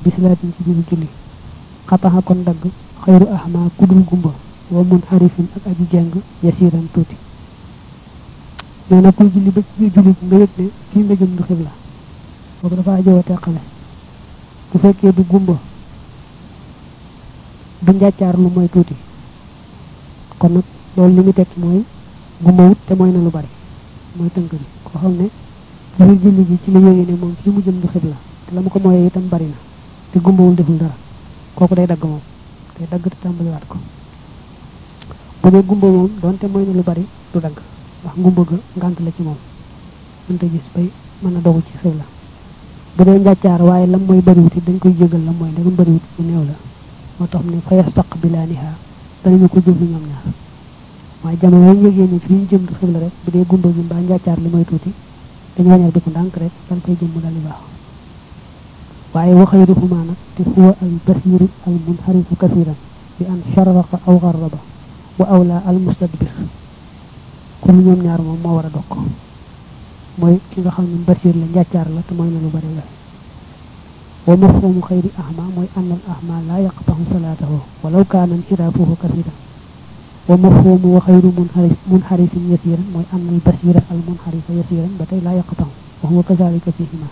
bisilaatin ci biir julli xataxa kon dagg xayru ahma kudul gumba wa mun xarifin ak aji jeng yasiran tuuti nee na kuy julli ba ci biir julli nga yëg ne fii nga jëm du xibla boobu dafa ajoo a teqale bu fekkee du gumba du njàccaar lu mooy tuuti kon nag loolu li mu tekki mooy gumba wut te mooy na lu bari mooy tënk bi koo xam ne ci biir julli gi ci la yëgee ne moom fii mu jëm du xibla te la mu ko mooyee itam bari na te gumbawul deful dara kooku day dagg moom day dagg te tàmbaliwaat ko bu dee gumba moom donte mooy na lu bari du dagg ndax ngumba ga ngànt la ci moom mënta gis bay mën a dogu ci xibla bu dee njàccaar waaye lam mooy bariwut it dañ koy jégal lam mooy ndegam bariwut bu néew la moo tax ne fa yastaqbilaaniha danañu ko jublu ñoom ñaar waaye jamono yi yëgee ni fi ñu jëm du xibla rek bu dee gumba gi mbaa njàccaar li mooy tuuti dañu wañal bi ko ndànk rek dal koy jëm mu dal di baax waaye wa xayruhuma nag te huwa al basiru al munxarifu kasiran bi an sharraqa aw garraba wa awla al mustadbir kon ñoom ñaar moom moo war a dokk mooy ki nga xam ne basir la njàccaar la te mooy na lu bari la wa mafhumu xayri ahma mooy anna al ahma la yaqtahu salatahu walaw kaana inxiraafuhu kasiran wa mafhumu wa xayru munxarif munxarifin yasiran mooy anna al basira al munxarifa yasiran ba tey la yaqtahu wa huwa kazalika fihima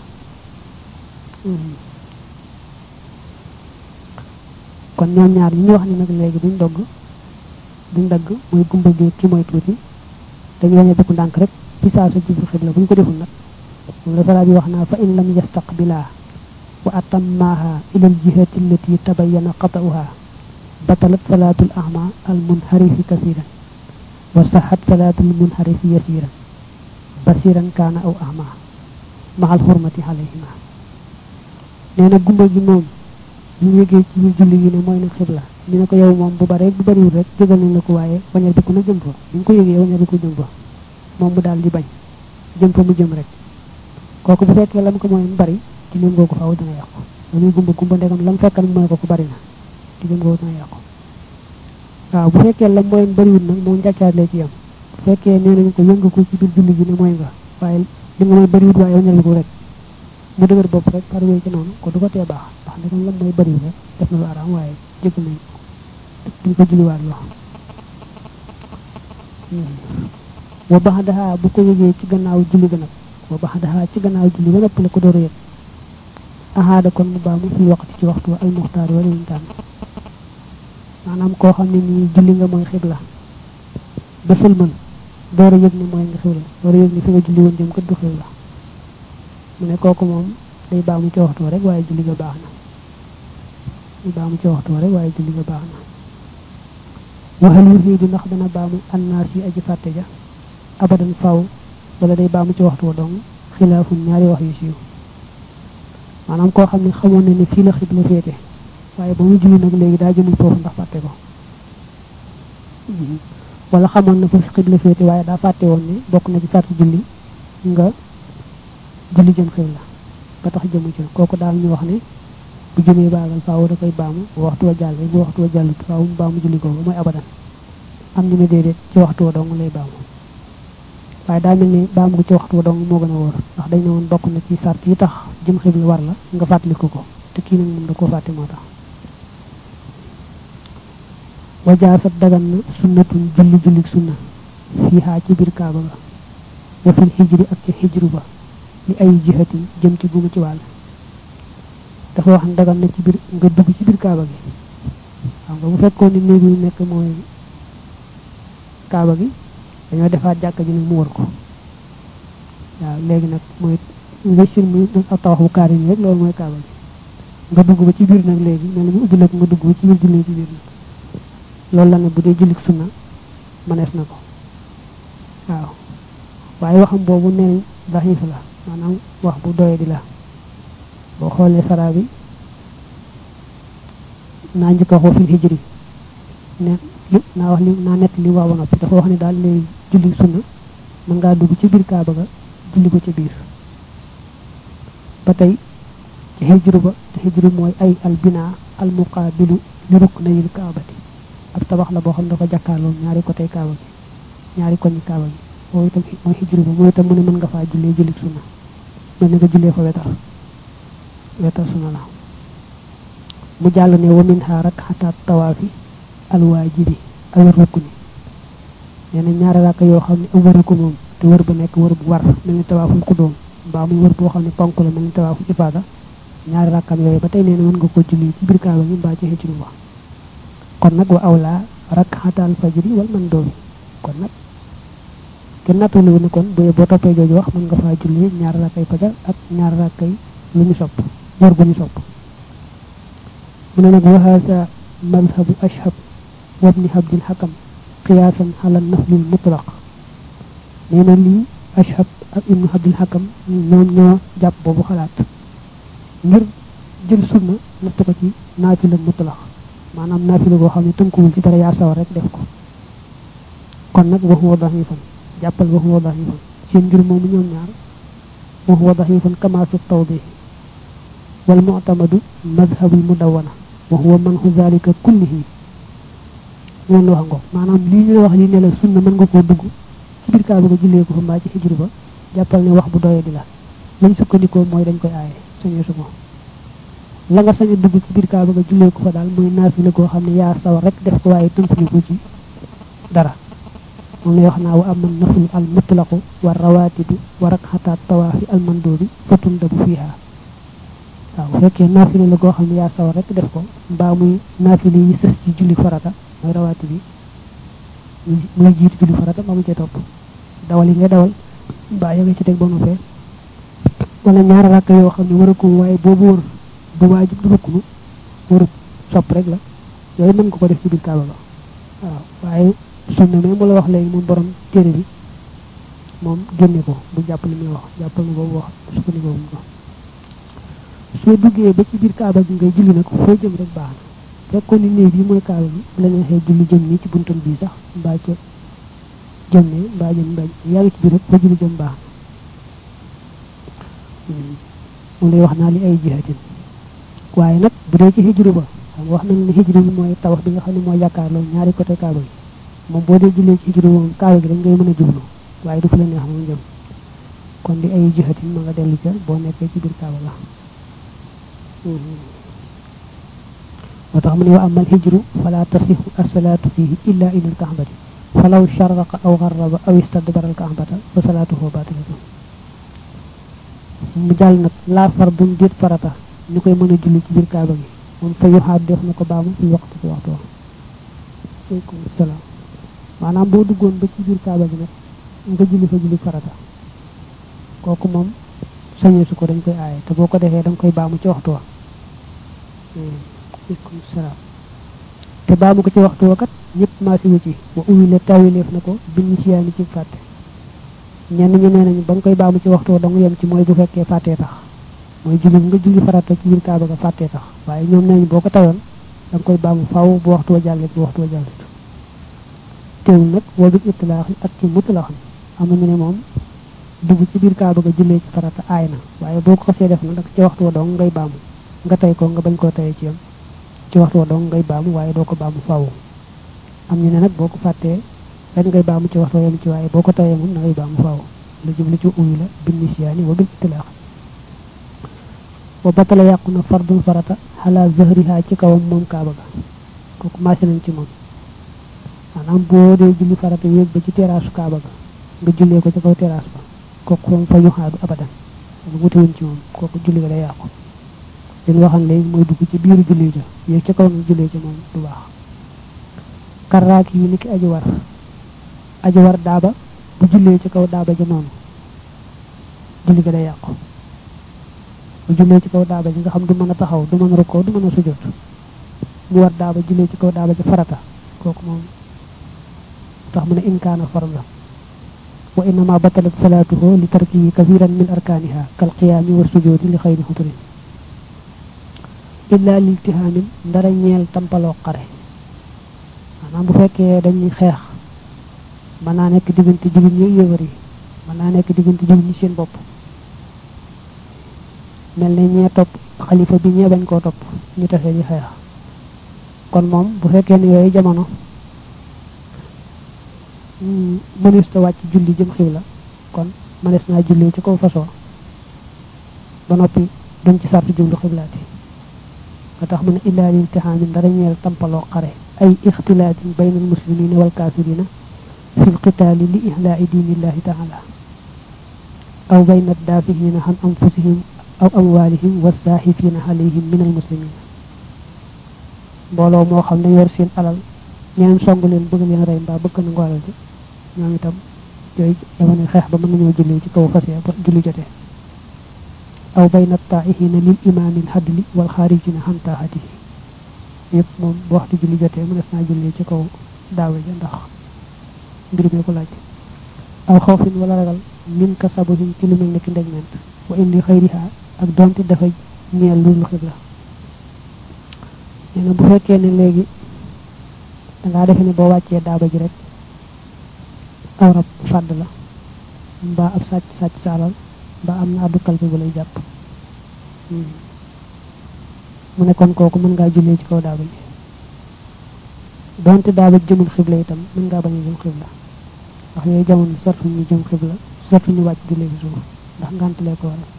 kon ñoom ñaar ñi ñu wax ni nag léegi duñ dogg duñ dagg mooy gumba gi ki mooy tuuti dañu wañe biku ndànk rek fi saa sa jublu xibla bu ñu ko deful nag moom la fara bi wax naa fa in lam yastaqbilaa wa atammaaha ila al jihati allati tabayyana qata'uha batalat salaatul ahma al munharifi kasiran wa saxat salaatul munharifi yasiran basiran kaana aw ahma maxal xurmati alayhima nee na gumba gi moom ñu yëgee ci biir julli gi ne mooy na xibla ñu ne ko yow moom bu bare bu bariwul rek jégal nañ la ko waaye wañal bi ko na jëm fa bu ñu ko yëgee wañal bi ko jëm fa moom mu daal di bañ jëm fa mu jëm rek kooku bu fekkee lam ko mooy mu bari ci lim googu faaw dina yàqu dañuy gumba gumba ndegam lam fekkal mooy ko ko bari na ci lim googu dina yàqu waaw bu fekkee lam mooy bariwul nag moom njàccaarlee ci yam bu fekkee nee nañu ko yëngu ko ci biir julli gi ne mooy nga waaye li nga mooy bariwul waaye wañal ko rek mu dëgër bopp rek par wéy ci noonu ko du ko tee baax ndax ndegam lam mooy bariwul rek def na lu araam waaye jégal nañ duñ ko julliwaat loo wa baxdaha bu ko yëgee ci gannaaw julli ga nag wa baxdaha ci gannaaw julli ba nopp la ko door a yëg ahaada kon mu baamu fi waxtu ci waxtu al muxtaar wala ñu tànn maanaam koo xam ne nii julli nga mooy xibla ba sëlmal door a yëg ni mooy nga xibla door a yëg ni fi nga julli woon jëm kat du xibla mu ne kooku moom day baamu ci waxtu rek waaye julli ga baax na day baamu ci waxtu rek waaye julli ga baax na waxal yu fii di ndax dana baamu annaas yi aji fàtte ja abadan faw wala day baamu ci waxtu wa dong xilaafun ñaari wax yu siiw maanaam koo xam ne xamoon na ne fii la xibla féete waaye ba mu julli nag léegi daa jëmul foofu ndax fàtte ko wala xamoon na foofu xibla féete waaye daa fàtte woon ne bokk na ci sarti julli nga julli jëm xibla ba tax jëmu ci kooku daal ñu wax ne bu jëmee baagal faaw da koy baamu bu waxtu wa jàllee bu waxtu wa jàllut faaw mu baamu julli googu mooy abadan am ñu ne déedéet ci waxtu wa dong lay baamu waaye daa mel ni baamu ko ci waxtu wa dong moo gën a wóor ndax dañ ne woon bokk na ci sart yi tax jëm xibla war la nga fàttaliku ko te kii nag moom da koo fàtte moo tax wajaasat dagan na sunnatun julli jullik sunna fii xaa ci biir kaaba ga wa fil xijri ak ci xijru ba li ay jihatin jëm ci gumu ci wàll dafa wax dagan na ci biir nga dugg ci biir kaaba gi xam nga bu fekkoon ni néeg yi nekk mooy kaaba gi dañoo defaat jàkka ji nag mu war ko waaw léegi nag mooy investir mu ak tawax bu kaar yi rek loolu mooy kaaba gi nga dugg ba ci biir nag léegi mel ni mu ubbi la ko nga dugg ba ci biir julli ci biir nag loolu la ne bu dee jullik sunna mënees na ko waaw waaye waxam boobu neen daxiif la maanaam wax bu doye di la boo xoolee sara bi naa njëkk a waxoo fil hijri ne li naa wax li naa nett li wax ba noppi dafa wax ne daal léegi julli sunna mën ngaa dugg ci biir kaaba ga julli ko ci biir ba tey ci hijru ba te hijru mooy ay al binaa al muqaabilu li ruknayil kaabati ab tabax la boo xam ne dafa jàkkaarloo ñaari côté kaaba gi ñaari koñi kaaba gi boobu itam mooy hijru ba mooy itam mu ne mën nga faa jullee jullit sunna mel ni nga jullee fa wetar wetar sunna la mu jàll ne wa min ha rakxataat tawaafi alwaajibi al rukni nee na ñaari rakk yoo xam ne am wëru ko moom te wër ba nekk wër bu war mel ni tawaaful xudóom mbaa muy wër boo xam ne ponk la mel ni tawaaful ifaada ñaari rakkam yooyu ba tey nee na mën nga ko julli ci biir kaaba gi mbaa ci xëcc wax kon nag wa awla rakxataal fajri wal man doomi kon nag kenn nattalu ne kon bu boo toppee jooju wax mën nga faa julli ñaari rakkay fajar ak ñaari rakkay lu ñu sopp wër gu ñu sopp mu ne nag wa haasa madhabu ashhab wabni habdil xakam qiyaasan ala naflil mutlaq nee na lii ashhab ak ibnu habdil xakam ñoom ñoo jàpp boobu xalaat ngir jël sunna natt ko ci naafila mutlaq maanaam naafila boo xam ne tënkuwul ci dara yaa sawar rek def ko kon nag wax wa daxifan jàppal wax wa daxifan seen mbir moomu ñoom ñaar wax wa daxifan kama fi tawdih wal mu'tamadu madhabul mudawana wa huwa manhu zalika kullihi loolu la wax ngo maanaam lii ñu la wax li ne la sunna mën nga koo dugg ci biir kaaba ga jullee ko fa mbaa ci xijru ba jàppal ne wax bu doye di la lañ sukkandikoo mooy dañ koy aaye sañee su ko la nga sañ a dugg ci biir kaaba ga jullee ko fa daal mooy naafila goo xam ne yaa sawar rek def ko waaye tënkuñu ko ci dara moom lay wax naa wa aman naflu al mutlaqu wa rawatibu wa rakxataat tawaafi al mandoobi fatun dabu fiiha waaw bu fekkee naafila la goo xam ne yaa sawar rek def ko mbaa muy naafila yi sës ci julli farata mooy rawaati bi muy jiitu julli farata mbaa mu cee topp dawal yi nga dawal mbaa ya nga ci teg ba noppee wala ñaari rakk yoo xam ne war a ko waaye boobu wër du waajib du rukkunu waru sopp rek la yooyu mën nga ko def ci biir kaaba ga waaw waaye sunna mais mu la wax léegi moom borom téere bi moom génne ko bu jàpp li muy wax jàppal ni boobu wax sukkandikoo wuñ ko soo duggee ba ci biir kaaba gi ngay julli nag foo jëm rek baax na fekkoon ni néeg bi mooy kaaba gi bu la neexee julli jëm nii ci buntam bii sax mbaa ca jëm ne mbaa jëm mbaa yaa ngi ci biir rek foo julli jëm baax na mu lay wax naa li ay jihatin waaye nag bu dee ci hijru ba xam nga wax nañ ne hijru bi mooy tawax bi nga xam ne mooy jàkkaarloo ñaari côté kaaba gi moom boo dee jullee ci hijru moom kaaba gi dañ ngay mën a jublu waaye du fa la neex moom jëm kon di ay jihatin ma nga dellu ca boo nekkee ci biir kaaba la moo tax mu ne wa amal hijru fala tasixu asalaatu fihi illa ila alkaxbati falaw sharraqa aw garraba aw istadbara alkaxbata fa salaatuhu batilatu mu jàll nag laa fardun déet farata ñu koy mën a julli ci biir kaaba gi moom fa yuxaat def na ko baamu fi waxtu ci waxtu wax aleykum salaam maanaam boo duggoon ba ci biir kaaba gi nag nga julli fa julli farata kooku moom sañee su ko dañ koy aaye te boo ko defee da nga koy baamu ci waxtu wa aleykum salaam te baamu ko ci waxtu wa kat ñëpp maasi wu ci wa uwile tawileef na ko biñu siyaani ci fàtte ñenn ñi nee nañu ba nga koy baamu ci waxtu wa dong yem ci mooy bu fekkee fàttee tax mooy julli nga julli farata ci biir kaaba ga fàttee tax waaye ñoom nee nañu boo ko tayoon da nga koy baamu faaw bu waxtu wa jàllee bu waxtu wa jàllee teewul nag woo bi itlaaxi ak ci mutlaaxam am na ñu ne moom dugg ci biir kaaba ga jullee ci farata aay na waaye boo ko xasee def na nag ci waxtu wa dong ngay baamu nga tey ko nga bañ koo tayee ci yam ci waxtu wa dong ngay baamu waaye doo ko baamu faaw am ñu ne nag boo ko fàttee ren ngay baamu ci waxtu wa yam ci waaye boo ko tayee moom na ngay baamu faaw lu jublu ci uyu la bin nisyaani wa bil itlaax wa batala yàqu na fardul farata xalaa zahriha ci kawam moom kaaba ga kooku maase nañ ci moom maanaam boo dee julli farata yéeg ba ci teraasu kaaba ga nga jullee ko ci kaw teraas ba kooku moom fa yuxaadu abadan lu wute wuñ ci moom kooku julli ga day yàqu li ñu waxan léegi mooy dugg ci biiru julli ja yéeg ci kaw nga jullee ci moom du baax karraaki yi ni ki aji war aji war daaba bu jullee ci kaw daaba ja noonu julli ga day yàqu bu jullee ci kaw daaba ji nga xam du mën a taxaw du mën a rukkoo du mën a sujjóot mu war daaba jullee ci kaw daaba ji farata kooku moom tax mu ne inkaana farla wa innama batalat salaatuhu li tarkihi kathiran min arkaaniha kal qiyaami wa sujoodi li xayri xuturin illa liltihaamin ndara ñeel tampaloo xare maanaam bu fekkee dañuy xeex mën naa nekk diggante jullit ñi yéwar yi mën naa nekk diggante jullit ñi seen bopp mel ne ñee topp xalifa bi ñee bañ koo topp ñu tase di xeex kon moom bu fekkee ne yooyu jamono mënees ta wàcc julli jëm xiw la kon mënees naa julli ci kaw façon ba noppi duñ ci sartu jublu xiblaati ba tax mu ne illaa liltihaamin dara ñeel tampaloo xare ay ixtilaatin bayna almuslimina wal kaafirina fi lqitaali li ihlaa'i diinillahi taala aw bayna daafihina an anfusihim aw amwaalihim wassaaxifina alayhim min almuslimina mbooloo moo xam ne yor seen alal ñeneen song leen bëgg leen rey mbaa bëgg na ngoolal ji ñoom itam yooyu jamono xeex ba mën nañoo julli ci kaw fas ya ba julli jotee aw bayna taa'ihina lil imaamil hadli wal xaarijina an taa'atihi yëpp moom bu waxtu julli jotee mënees naa julli ci kaw daawe ja ndax mbir mi ko laaj aw xawfin wala ragal min ka sabuhin ci lu mel ne ki ndegment wa indi xayriha ak donte dafa ñeel lu lu xibla nee na bu fekkee ne léegi dangaa defe ne boo wàccee daaba ji rek aw rab fàdd la mbaa ab sàcc sàcc sa alal mbaa am na addu kalpe bu lay jàpp mu ne kon kooku mën ngaa jullee ci kaw daaba ji donte daaba ji jëmul xibla itam mën ngaa bañ a jëm xibla ndax yooyu jamono sartu ñu jëm xibla sartu ñu wàcc jullee ci suuf ndax ngantalee ko waral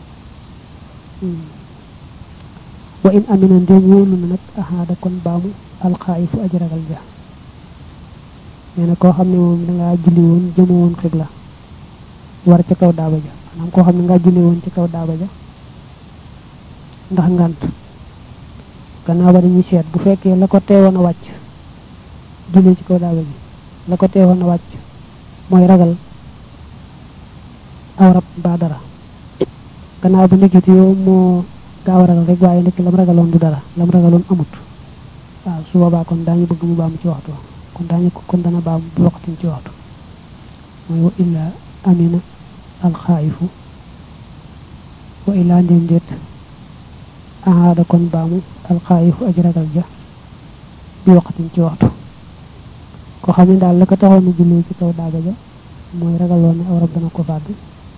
wa in amina ndéem wóolu na nag ahaada kon baamu alxaayifu aji ragal ja nee na koo xam ne moom dangaa julli woon jëma woon xibla war ca kaw daaba ja maanaam koo xam ne ngaa julli woon ci kaw daaba ja ndax ngant gannaaw ba dañuy seet bu fekkee la ko teewoon a wàcc jullee ci kaw daaba ji la ko teewoon a wàcc mooy ragal aw rab mbaa dara gannaaw ba ndekete yow moo gaaw a ragal rek waaye ndekk lam ragaloon du dara lam ragaloon amut waaw su boobaa kon daañu bëgg mu baamu ci waxtu kon daañu kon dana baam bu waxtin ci waxtu mooy wa illa amina alxaayifu wa illa ndéem déet ahaada kon baamu alxaayifu aji ragal ja bi waxtin ci waxtu ko xam ne daal la ko taxoon a jullee ci kaw daaga ja mooy ragaloon ne aw rab dana ko fàdd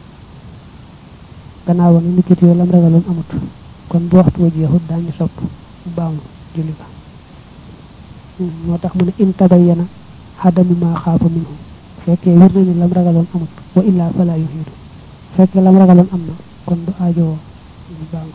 gannaaw ba nga nikkit yoo lam ragaloon amut kon bu waxtu wa jeexut daañu sopp mu baamu julli ba moo tax mu ne in tabayyana xadami maa xaafa minhu fekkee wér na ni lam ragaloon amut wa illaa fala yuxiidu fekkee lam ragaloon am na kon du aajowoo mu baamu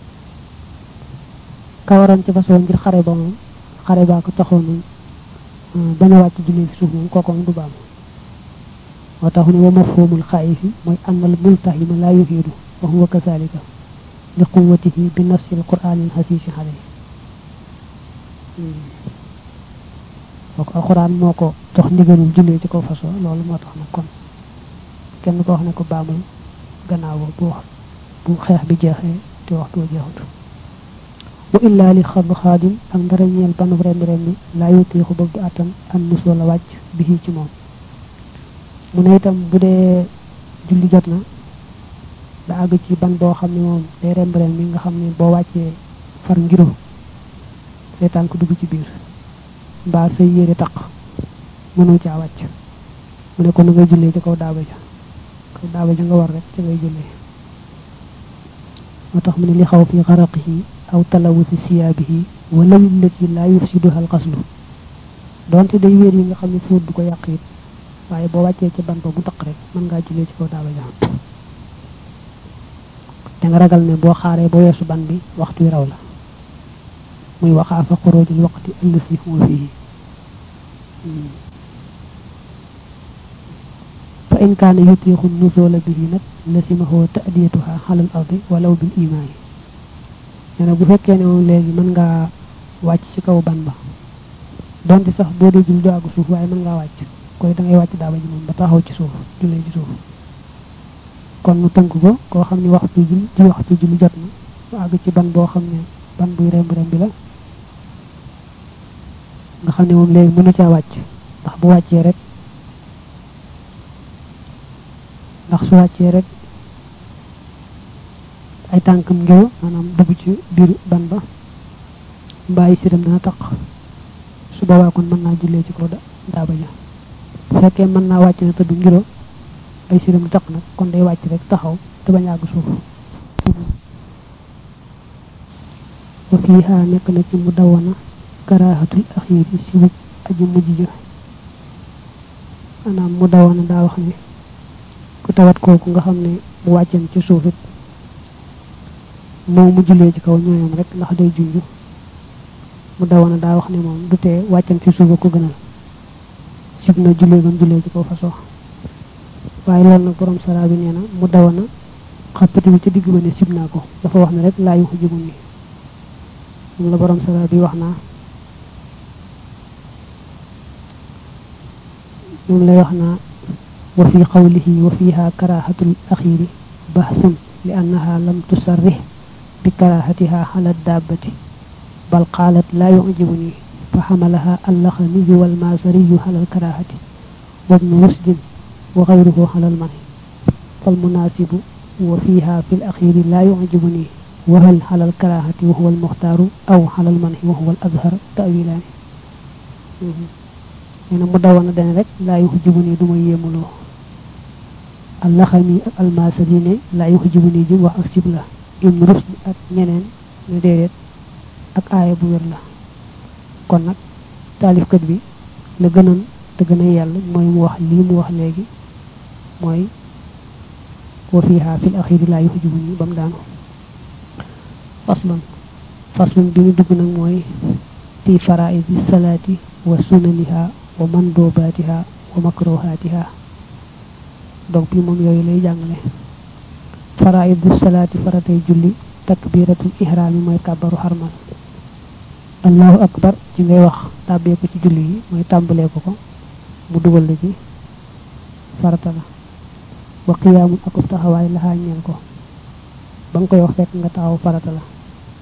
kawaroon ci fasoo ngir xare ba moom xare baa ko taxoon bañ a wàcc julli ci suuf moom kooku moom du baamu moo tax ne wa mafhumul xaayifi mooy annal multahima laa yuxiidu wa huwa kazalika li quwwatihi bi nassil qur'aanil hasiisi alayhi kooku alxuraan moo ko jox ndigalul jullee ci kaw fasoo loolu moo tax nag kon kenn ko wax ne ko baamul gannaaw bu wax bu xeex bi jeexee te waxtu wa jeexut wa illaa li xad xaadim ak ndara ñeel banub rembi rembi laa yutiixu bëgg attan an mus wala wàcc bi ci moom mu ne itam bu dee julli jot na da àgg ci ban boo xam ne moom day rembi rembi nga xam ne boo wàccee far ngiro say tànk dugg ci biir mbaa say yére taq mënoo caa wàcc mu ne ko na ngay jullee ci kaw daaba ja kaw daaba ja nga war rek ci ngay jullee moo tax mu ne li xaw fi xaraqihi aw talawusi siyaabihi wala willati laa yufsiduha alxaslu donte day wéer yi nga xam ne fóot du ko yàq it waaye boo wàccee ci ban ba mu taq rek mën ngaa jullee ci kaw daaba ja te nga ragal ne boo xaaree ba weesu ban bi waxtu wi raw la muy waxaafa xoroojul waqti allasi huwa fihi fa in kaana yutiixu nusoola bihi nag lasimahu ta'diyatuha xalal ardi walaw bil imaani nee na bu fekkee ne moom léegi mën ngaa wàcc ci kaw ban ba donte sax boo dee jul do àgg suuf waaye mën ngaa wàcc koy da ngay wàcc daaba ji moom ba taxaw ci suuf jullee ci suuf kon mu tënk ko koo xam ne waxtu jul ci waxtu julli jot na mu àgg ci ban boo xam ne ban buy remb rembi la nga xam ne moom léegi mënu caa wàcc ndax bu wàccee rek ndax su wàccee rek ay tànkam ngéw maanaam dugg ci biir ban ba mbàyyi siram dana taq su boobaa kon mën naa jullee ci kaw daaba ja bu fekkee mën naa wàcc na tëdd ngiro ay siram taq nag kon day wàcc rek taxaw te bañ àgg suuf wa fiiha nekk na ci mu dawana karaahatul axiiri si wëj aji mujj ja maanaam mu dawana daa wax ne ku tawat kooku nga xam ne bu wàcceen ci suuf it moo mu jullee ci kaw ñooyam rek ndax day junj mu dawana daa wax ne moom du tee wàccam ci suuba ko gënal sib na jullee gam jullee ci kaw fasoo waaye loolu nag borom sara bi nee na mu dawana xappati bi ci digg ba ne sib naa ko dafa wax ne rek laa yu xujubu ni moom la borom sara bi wax naa moom lay wax naa wa fi qawlihi wa fiha karahatul akhiri bahsun li annaha lam tusarrih bi karahatiha ala dabbati bal qalat la yu'jibuni فحملها اللخمي والمازري على الكراهة وابن رشد وغيره على المنع فالمناسب وفيها في الأخير لا يعجبني وهل على الكراهة وهو المختار أو على المنع وهو الأظهر تأويلان ene mu dawana den rek la yuhjibuni duma yemulo allah xami ak almasali ne la yuhjibuni ji wax ak sibla ibn rusd ak ñeneen ne dedet ak aaya bu wér la kon nag taalifkat bi la gënoon te gën a yàlla mooy mu wax lii mu wax léegi mooy wa fiha fil axiri la yuhjibuni bam daanu faslun faslun bi ñu dugg nag mooy fi faraidi salaati wa sunaniha wa mandobatiha wa makruhatiha donc bi moom yooyu lay jàngale faraidu salaati faratay julli takbiratul ihrami mooy kàbbaru xarmal allahu akbar ci ngay wax tàbbee ko ci julli yi mooy tàmbalee ko ko mu dugal la ci farata la wa qiyaamun akub taxawaay laxaa ñeel ko ba nga koy wax fekk nga taxaw farata la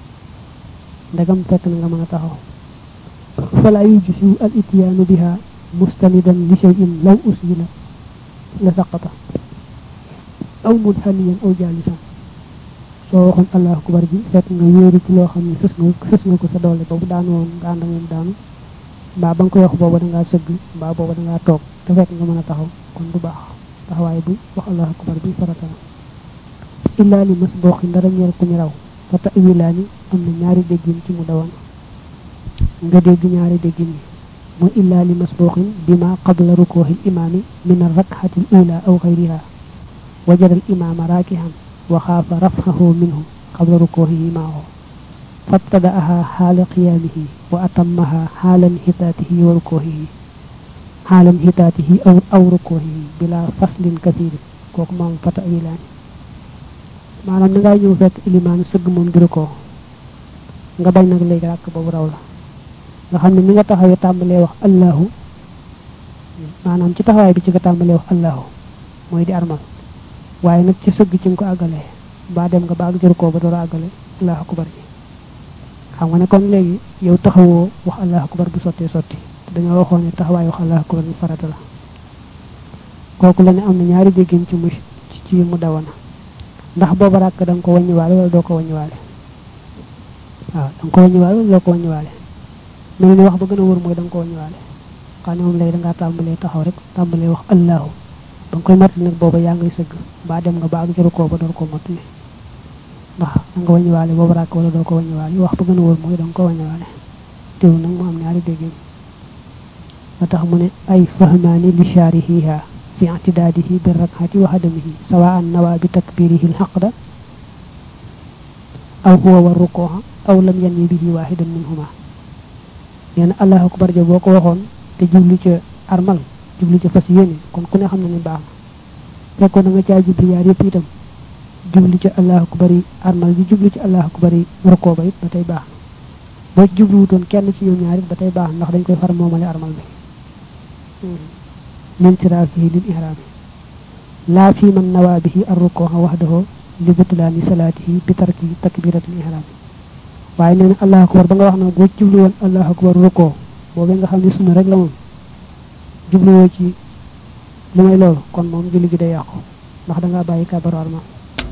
ndegam fekk na nga mën a taxaw fala yujsiu al ityaanu biha mustanidan li shay'in law usila la saqata aw munhaniyan aw jaalisan soo waxoon allahu akbar bi fekk nga wéeru ci loo xam ne sës nga sës nga ko sa doole boobu daanu woon nga ànd moom daanu mbaa ba nga koy wax booba da ngaa sëgg mbaa booba da ngaa toog te fekk nga mën a taxaw kon du baax taxawaay bu wax allahu akbar bi farata la illa li mas booxi ndara ñeel ku ñu raw fa tawilaani am na ñaari déggin ci mu dawan nga dégg ñaari déggin yi mooy illa li mas booxin bima qabla rukuuxi imaami min arrakxati al ula aw xayriha wajada al imaama raakihan وخاف رفعه منه قبل ركوعه معه فابتدأها حال قيامه وأتمها حال انحطاطه وركوعه حال انحطاطه أو, أو ركوعه بلا فصل كثير كوك مام فتأويلان maanaam da ngay ñëw fekk ilimaan sëgg moom di ko nga bañ nag léegi ràkk boobu raw la nga xam ne ni nga taxawee tàmbalee wax allahu maanaam ci taxawaay bi ci nga tàmbalee wax allahu mooy di armal waaye nag ci sëgg ci nga ko àggalee mbaa dem nga baag jër koo ba door a àggale allahu akbar ji xam nga ne kon léegi yow taxawoo wax allahu akbar bu sottee sotti te dañoo waxoon ne taxawaay wax allahu akbar bi farata la kooku la ne am na ñaari déggin ci mu ci mu dawana ndax booba ràkk da nga ko wàññiwaale wala doo ko wàññiwaale waaw da nga ko wàññiwaale wala doo ko wàññiwaale mel ni wax ba gën a wër mooy da nga ko wàññiwaale xam ne moom léegi da ngaa tàmbalee taxaw rek tàmbalee wax allahu ba nga koy mottali nag booba yaa ngay sëgg mbaa dem nga ba ak jëru koo ba door ko mottali ndax da nga wàññiwaale booba ràkk wala doo ko wàññiwaale wax ba gën a wóor mooy da nga ko wàññiwaale teew nag mu am ñaari déggin ba tax mu ne ay fahmaani li shaarihiha fi i'tidaadihi bi rak'ati wa hadamihi sawa'an nawa bi takbirihi al-haqda aw huwa wa rukuha aw lam yanwi bihi wahidan minhuma nee na allahu akbar ja boo ko waxoon te jublu ca armal jublu ca fas yéene kon ku ne xam na ne baax na fekkoon na nga caa jublu yaar yëpp itam jublu ca allahu akbar yi armal bi jublu ci allahu akbar yi rukoo ba it ba tey baax na boo ci jublu wutoon kenn ci ñoom ñaar it ba tey baax ndax dañ koy far moomale armal bi min siraafihi lil ihraami laa fi man nawaa bihi arrukooxa waxdahu li butlaani salaatihi bi tarki takbiratul ihraami waaye nee na allahu akbar ba nga wax na boo jublu woon allahu akbar rukoo boobee nga xam ne sunna rek la moom jubluwoo ci lu may loolu kon moom julli gi day yàqu ndax da ngaa bàyyi kabaru armal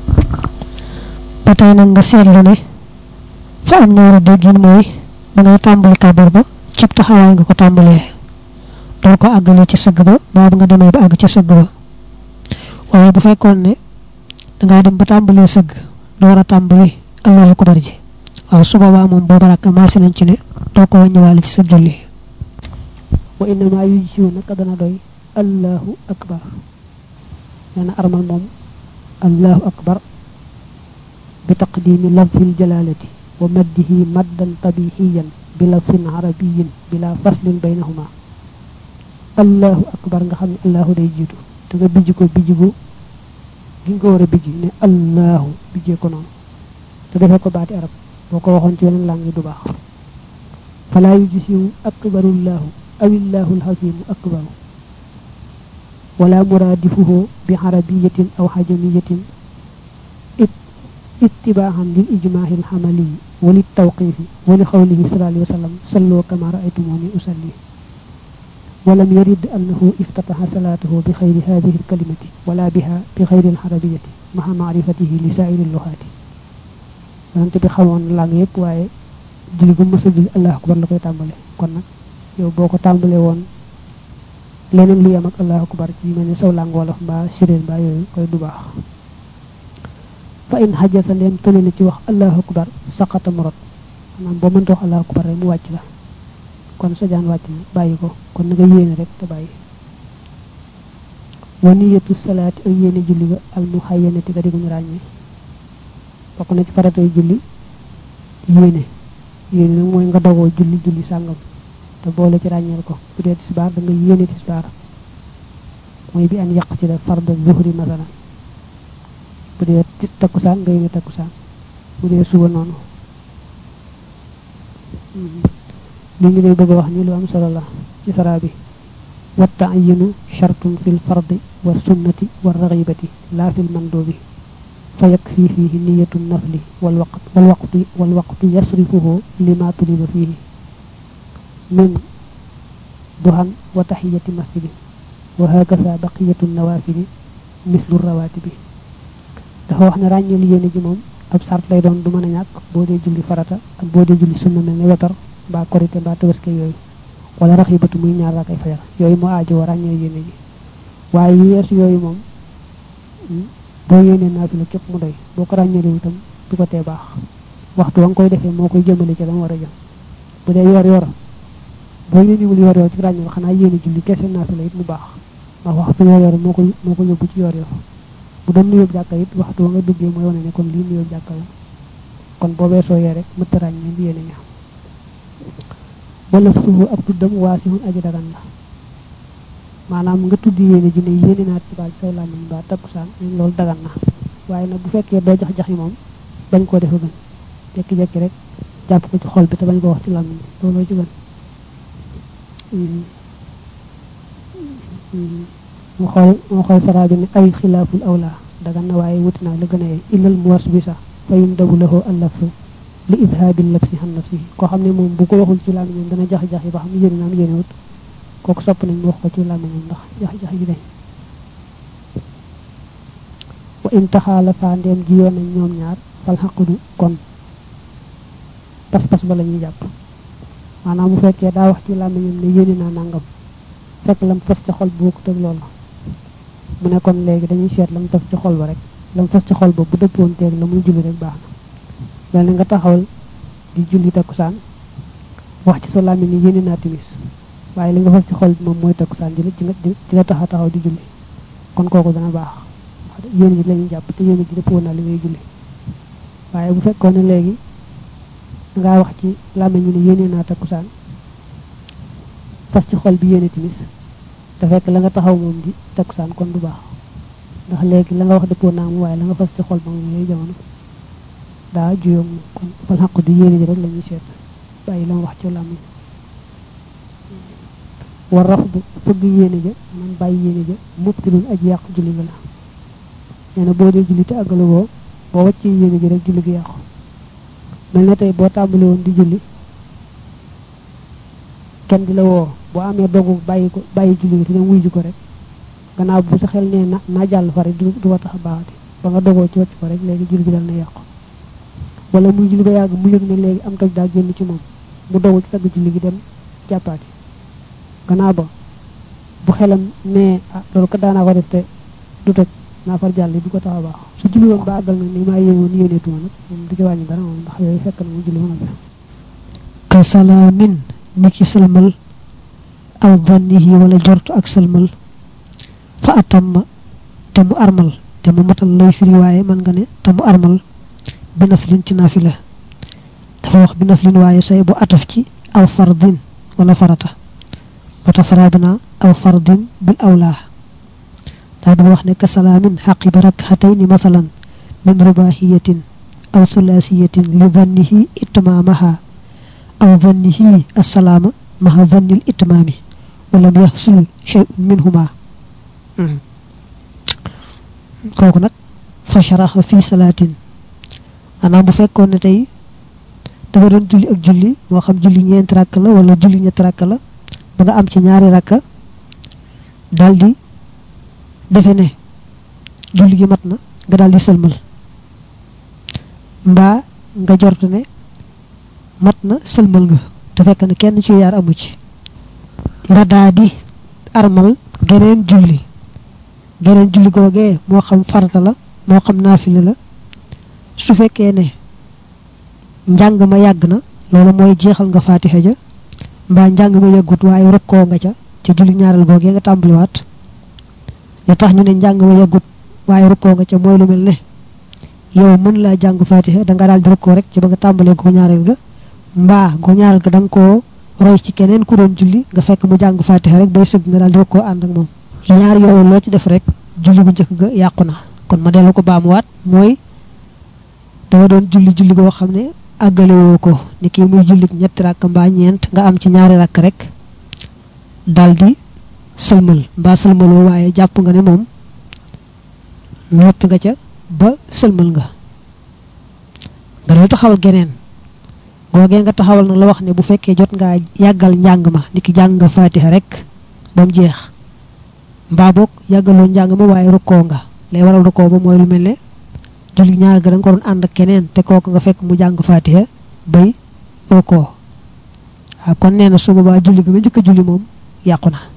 ba tey nag nga seetlu ne fa am ñaari déggin mooy da ngay tàmbali kabar ba cib taxawaay nga ko tàmbalee doo ko àggale ci sëgg ba baa nga demee ba àgg ci sëgg ba waaye bu fekkoon ne dangaa dem ba tàmbalee sëgg door a tàmbali allahu akbar ji waaw su boobaa moom booba rakk maase nañ ci ne doo ko wàññiwaale ci sa julli wa innama yujsiu naka dana doy allahu akbar nee na armal moom allahu akbar bi taqdimi lafzil jalalati wa maddihi maddan tabihiyan bi lafsin arabiyin bila faslin baynahuma allahu akbar nga xam ne allahu day jiitu te nga bijj ko bijj bu gi nga ko war a bijj ne allahu bijjee ko noonu te defee ko baati arab boo ko waxoon ci yeneen làng yi du baax falaa yujisiwu akbarullahu awillahu alxasimu akbaru wala muraadifuhu bi arabiyatin aw xajamiyatin ittibaaxan lil ijmaahi alxamali wa lit tawqifi wa li xawlihi sallallahu alayhi wa sallam salloo kama raaytumuni usalli ولم يرد أنه افتتح صلاته بخير هذه الكلمة ولا بها بخير الحربية مع معرفته لسائر اللغات أنت بخوان لانغ يب واي julli gu mësa julli allah akbar la koy tàmbale kon nag yow boo ko tàmbale woon leneen lu yem ak allah akbar ci mel ni saw làng wolof mbaa séréer mbaa yooyu koy du baax fa in xajasa leen tële na ci wax allah akbar saqata mu rot maanaam boo mënta wax allah akbar rek mu wàcc la kon sa jaan wàcc na bàyyi ko kon na nga yéene rek te bàyyi wa niyatu salaati ak yéene julli ga al muhayyanati ga di guñu ràññee bokk na ci faratay julli yéene yéene nag mooy nga dogoo julli julli sàngam te boole ci ràññeel ko bu dee tisbaar da nga yéene tisbaar mooy bi an yàq ci la farda zuhri masalan bu dee takkusaan nga yéene takkusaan bu dee suba noonu li ngi lay bëgg a wax ni lu am solo la ci sara bi wa ta'yinu shartun fil fardi wa sunnati wa raghibati la fil mandubi fa yakfi fihi niyatu nafli wal waqt wal waqti wal waqtu yasrifuhu lima tuliba fihi min duhan wa tahiyati masjidi wa hakaza baqiyatu nawafili mislu rawatibi dafa wax ne ràññeel yéene ji moom ab sart lay doon du mën a ñàkk boo dee julli farata ak boo dee julli sunna mel ne wetar mbaa korité mbaa tabaski yooyu wala raxibatu muy ñaar raakay fajar yooyu moo aajo wa ràññee yéene ji waaye yu yeesu yooyu moom boo yéenee naafila képp mu doy boo ko ràññeelu itam du ko tee baax waxtu wa nga koy defee moo koy jëmale ci la mu war a jëm bu dee yor yor boo yéenewul yor yor ci ràññeel xanaa yéene julli kese naafila it mu baax ndax waxtu yor yor moo ko moo ko yóbbu ci yor yor bu doon nuyoo jàkka it waxtu wa nga duggee mooy wane ne kon lii nuyoo jàkka la kon boo weesoo yee rek mëtta ràññee bi yéene ña wala suufu ab tuddam waasihun aji dagan la maanaam nga tudd yéene ji ne yéene naa ci baal saw làmmiñ ba takkusaan nañ loolu dagan na waaye nag bu fekkee doo jax jaxi moom bañ koo defa gën jekki-jekki rek jàpp ko ci xol bi te bañ ko wax ci làmmiñ looloo ci gën mu xool mu xool saraa bi ne ay xilaaful awla dagan na waaye wuti naa la gën a yee illal muwas bi sax fayun dabu lahoo allafsu li idhaabil labsi xam nafsi koo xam ne moom bu ko waxul ci làmmiñam dana jax-jax yi ba xam yéene naam yéene wut kooku sopp nañ mu wax ko ci làmmiñam ndax jax-jax yi dañ wa in taxaala faa ndeem ji yoon nañ ñoom ñaar fal xaqudu kon pas-pas ba la ñuy jàpp maanaam bu fekkee daa wax ci làmmiñam ne yéene naa nangam fekk lam fas ci xol bu bokkut ak loolu mu ne kon léegi dañuy seet lam fas ci xol ba rek lam fas ci xol ba bu dëppoon teeg la muy julli rek baax na mel nga taxawal di julli takkusaan wax ci sa làmmiñ ni yéene naa timis waaye li nga fas ci xol bi moom mooy takkusaan ji la ci nga ci nga taxa taxaw di julli kon kooku dana baax yéene ji lañuy jàpp te yéene ji dëppoo naa li ngay julli waaye bu fekkoon ne léegi dangaa wax ci làmmiñ ñu ne yéene naa takkusaan fas ci xol bi yéene timis te fekk la nga taxaw moom di takkusaan kon du baax ndax léegi la nga wax dëppoo naa mu waaye la nga fas ci xol ba moom lay jamono daa juyoo moom kon fal xaq di yéene ji rek la ñuy seet bàyyi la ma wax ci làmmiñ war raf bu fëgg yéene ja man bàyyi yéene ja mubtilul aji yàq julli ga la nee na boo dee julli te àggale woo boo wàccee yéene ji rek julli gi yàqu mel na tey boo tàmbali woon di julli kenn di la woo boo amee dogu bàyyi ko bàyyi julli gi te dem wuy ji ko rek gannaaw bu sa xel nee na naa jàll fa rek du du ko tax a baaxati ba nga dogoo ci wàcc ko rek léegi julli gi dal na yàqu wala muy julli ba yàgg mu yëg ne léegi am toj daa génn ci moom mu dogu ci tagg julli gi dem jàppaati gannaaw ba bu xelam nee ah loolu ko daanaa ko def te du toj naa far jàll du ko tax a baax su julli woon ba àggal nag ni maa yéene woon yéeneetuma nag moom du ci wàññi dara moom ndax yooyu fekk na mu julli mën a def ka salaamin niki salmal aw dhannihi wala jortu ak salmal fa atamma te mu armal te mu matal lay firi waaye man nga ne te mu armal bi naflin ci nafila dafa wax bi naflin waaye say bu ataf ci aw fardin wala farata wata sarabina aw fardin bil awla daa di wax ne ka salaamin xaqiba rakxatayni masalan min rubahiyatin aw sulasiyatin li dhannihi itmamaha aw dhannihi assalaama maha dhanni al itmami walam yahsul shay'un minhuma kooku nag fa sharaxa fi salaatin maanaam bu fekkoon ne tey da nga doon julli ak julli moo xam julli ñeenti rakk la wala julli ñetti rakk la ba nga am ci ñaari rakka daldi defe ne julli gi mat na nga daldi sëlmal mbaa nga jortu ne mat na sëlmal nga te fekk ne kenn ci yaar amu ci nga daa di armal geneen julli geneen julli googee moo xam farata la moo xam naafile la su fekkee ne njàng ma yàgg na loolu mooy jeexal nga faatixa ja mbaa njàng ma yàggut waaye rukkoo nga ca ca julli ñaareel googee nga tàmbaliwaat li tax ñu ne njàng ma yàggut waaye rukkoo nga ca mooy lu mel ne yow mën laa jàng faatixa da nga daal di rukkoo rek ci ba nga tàmbalee gu ñaareel ga mbaa gu ñaareel ga da nga koo roy ci keneen ku doon julli nga fekk mu jàng faatixa rek bay sëgg nga daal di rukkoo ànd ak moom ñaar yooyu loo ci def rek julli gu njëkk ga yàqu na kon ma dellu ko baamuwaat mooy da nga doon julli julli goo xam ne àggale woo ko ni kii muy jullit ñetti rakk mbaa ñeent nga am ci ñaari rakk rek daldi sëlmal mbaa sëlmaloo waaye jàpp nga ne moom noppi nga ca ba sëlmal nga nga dal taxawal geneen googee nga taxawal nag la wax ne bu fekkee jot ngaa yàggal njàng ma ni ki jàng nga faatiha rek ba mu jeex mbaa boog yàggaloo njàng ma waaye rukkoo nga lay waral rukkoo ba mooy lu mel ne julli ñaar ga da nga ko doon ànd ak keneen te kooku nga fekk mu jàng faatiha bay rukkoo waaw kon nee na su boobaa julli ga nga njëkk a julli moom yàqu na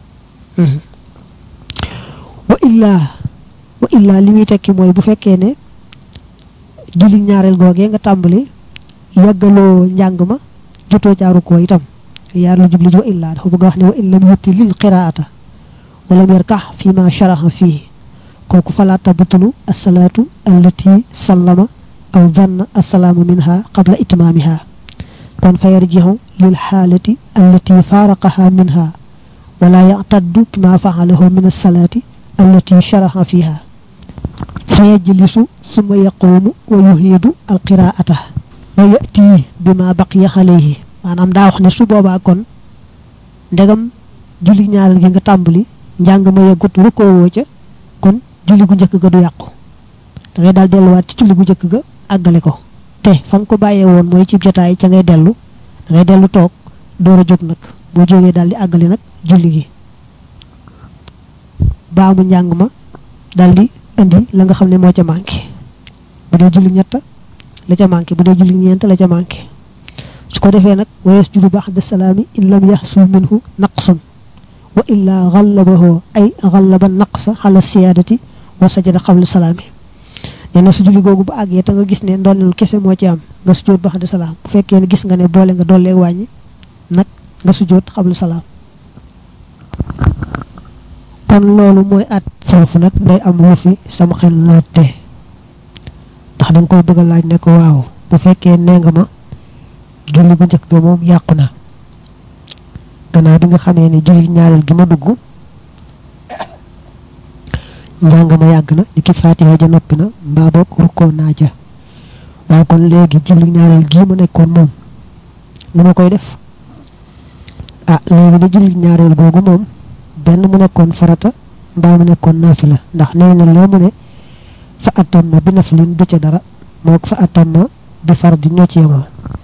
wa illaa wa illaa li muy tekki mooy bu fekkee ne julli ñaareel googee nga tàmbali yàggaloo njàng ma jotoo jaaru ko itam yaar lu jubli wa illaa dafa bëgg a wax ne wa in lam yutti lil qiraata walam yarkax fi ma sharaxa fii kooku fala tabtulu assalaatu allati sallama aw danna assalaama minha qabla itmaamiha kon fa yarjixu lil xaalati allati faaraqaha minha wala yactaddu bima facalahu min assalaati allati sharaxa fiha fa yajlisu summa yaquumu wa yuhiidu alqiraata wa yati bima baqiya alayhi maanaam daa wax ne su boobaa kon ndegam julli ñaareel gi nga tàmbali njàng ma yeggut rukkoo woo ca kon julli gu njëkk ga du yàqu da ngay daal delluwaat ci julli gu njëkk ga àggale ko te fa nga ko bàyyee woon mooy ci jotaay ca ngay dellu da ngay dellu toog door a jóg nag boo jógee daal di àggale nag julli gi baamu njàng ma daal di indi la nga xam ne moo ca manqué bu dee julli ñett la ca manqué bu dee julli ñeent la ca manqué su ko defee nag wa yasjudu ba'da salaami in lam yaxsul minhu naqsun wa illa xallabahu ay xallaba naqsa xala siyaadati wa sajada xabla salaami nee na su julli googu bu àggee te nga gis ne ndolleelu kese moo ci am nga sujjóot ba xaddi salaam bu fekkee ne gis nga ne boole nga dollee wàññi nag nga sujjóot xabla salaam kon loolu mooy at foofu nag day am lu fi sama xel laajte ndax da nga koy bëgg a laaj ne ko waaw bu fekkee nee nga ma julli gu njëkk ga moom yàqu na gannaaw bi nga xamee ne julli ñaareel gi ma dugg njàng ma yàgg na di ki faatiha ja noppi na mbaa boog rukkoo naa ja waaye kon léegi julli ñaareel gii ma nekkoon moom lu ma koy def ah léegi de julli ñaareel googu moom benn mu nekkoon farata mbaa mu nekkoon naafila ndax nee na lee mu ne fa atam ma bi naflin du ca dara moo fa atam ma bi far di ñoo ci yemoo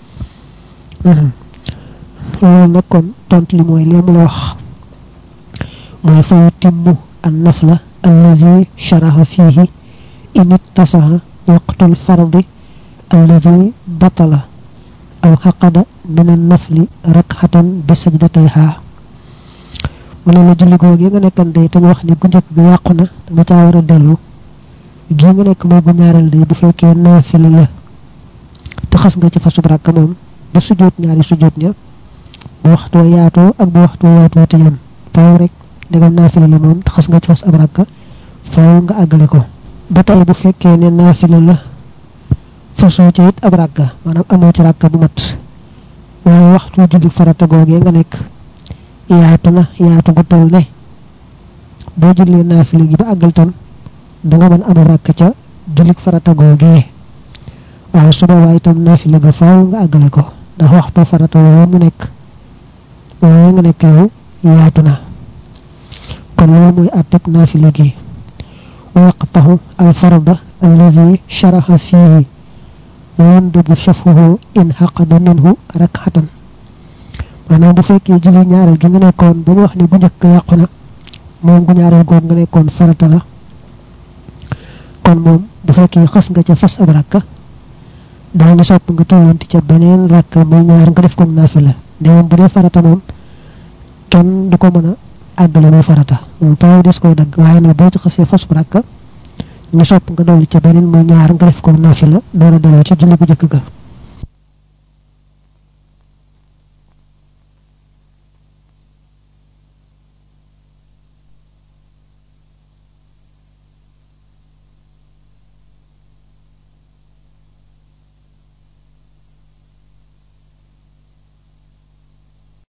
loolu nag kon tontu li mooy lee mu la wax mooy fa yutimmu an nafla allazi sharaha fihi in ittasaha waqtul fardi allazi batala aw xaqada min an nafli rakxatan bi sajdatayha mu ne la julli googu nga nekkan day te ñu wax ni gu njëkk ga yàqu na da nga caa war a dellu gii nga nekk mooy gu ñaareel day bu fekkee naafila la te xas nga ci fasub rakk moom ba sujjóot ñaari sujjóot ña bu waxtu wa yaatoo ak bu waxtu wa yaatoo te yam faaw rek ndegam naafila la moom te xas nga ci fas ab rakk faaw nga àggale ko ba tey bu fekkee ne naafila la fasoo ca it ab rakk maanaam amoo ci rakk bu mat waaye waxtu julli farata googee nga nekk yaatu na yaatu gu toll ne boo jullee naafila gi ba àggal tam da nga mën amul rakk ca julli farata googee waaye su boobaa itam naafila ga faaw nga àggale ko ndax waxtu farata woo mu nekk waaye nga nekk yow yaatu na kon loolu muy àtteb naafila gi wa yaqtahu alfarda allazi sharaha fihi wa yandubu shafuhu in xaqada minhu rakxatan maanaam bu fekkee julli ñaareel gi nga nekkoon ba ñu wax ne bu njëkk yàqu na moom gu ñaareel googu nga nekkoon farata la kon moom bu fekkee xas nga ca fas ab rakka daal ni sopp nga tollanti ca beneen rakka muy ñaar nga def ko naafila nde moom bu dee farata moom kenn du ko mën a àggale muy farata moom taw des koy dagg waaye nag boo ci xasee fas bu rakka ñu sopp nga dolli ca beneen muy ñaar nga def ko naafila door a dellu ci julli bu njëkk ga